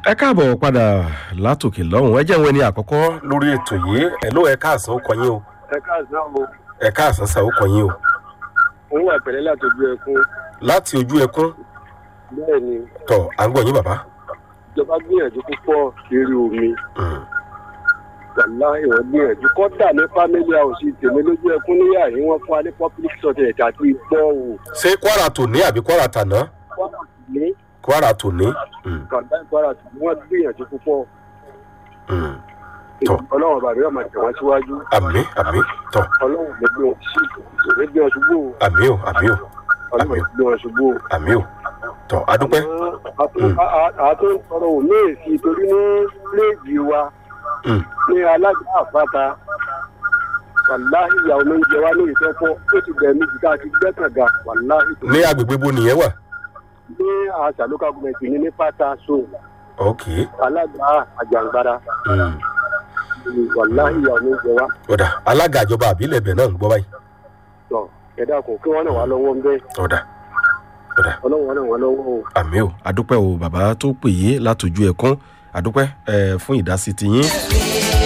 ẹ káàbọ̀ padà látòkè lọ́hùn ẹ jẹ́ ìwé ni àkọ́kọ́ lórí ètò yìí ẹ ló ẹ káàsán ó kọ yín o ẹ káàsán o ẹ káàsán sà ó kọ yín o òun wà pẹ̀lẹ́ láti ojú ẹkún láti ojú ẹkún bẹ́ẹ̀ ni tọ à ń gbọ́ yín bàbá. ìjọba gbìyànjú púpọ̀ lérí omi Mm. wàlá ìwọ̀n gbìyànjú kọ́dà ní family house tèmi lójú ẹkún níyà yìí wọ́n fún wa ní public toilet àti gbọ́ o ṣé kwara tòní àbí kwara tàná kọ́dà ní kwara tòní. Mm. kọ́dà ìkwara tí wọ́n gbìyànjú púpọ̀ Mm. Tọ́. ọlọ́run bàbá yóò máa tẹ̀ wọ́n síwájú àmì àmì tọ ọlọ́run lè gbé wọn sí lè gbé wọn ṣubú o àmì o àmì o ọlọ́run lè gbé wọn ṣubú o. àmì o tọ adúpẹ́. Mm. àtún sọ̀rọ̀ ò ní èsì torí ní léèjì wa Mm. ní alága àpáta wàláhì ìyàwó ló ń jẹ wá ní ìtọ́pọ̀ ó ti bẹ̀rẹ̀ méjì ká ti gbẹ́kànga wàláhì tó ní agbègbè bo nìyẹn wà. ní àṣà local government ní ní pátá so ok alága àjàngbara Mm. wàláhì ìyàwó ló ń jẹ wá ọ̀dà alága ìjọba àbílẹ̀ ibẹ̀ náà ń gbọ́ báyìí. tọ ẹ̀dá kò kí wọ́n náà wá lọ́wọ́ ń bẹ́ ọ̀dà ọ̀dà ọlọ́wọ́ náà wá lọ́wọ́ o. àmì o adúpẹ́ o bàbá tó pè yé látòjú ẹkún adúpẹ́ ẹ fún ìdásí tiyín.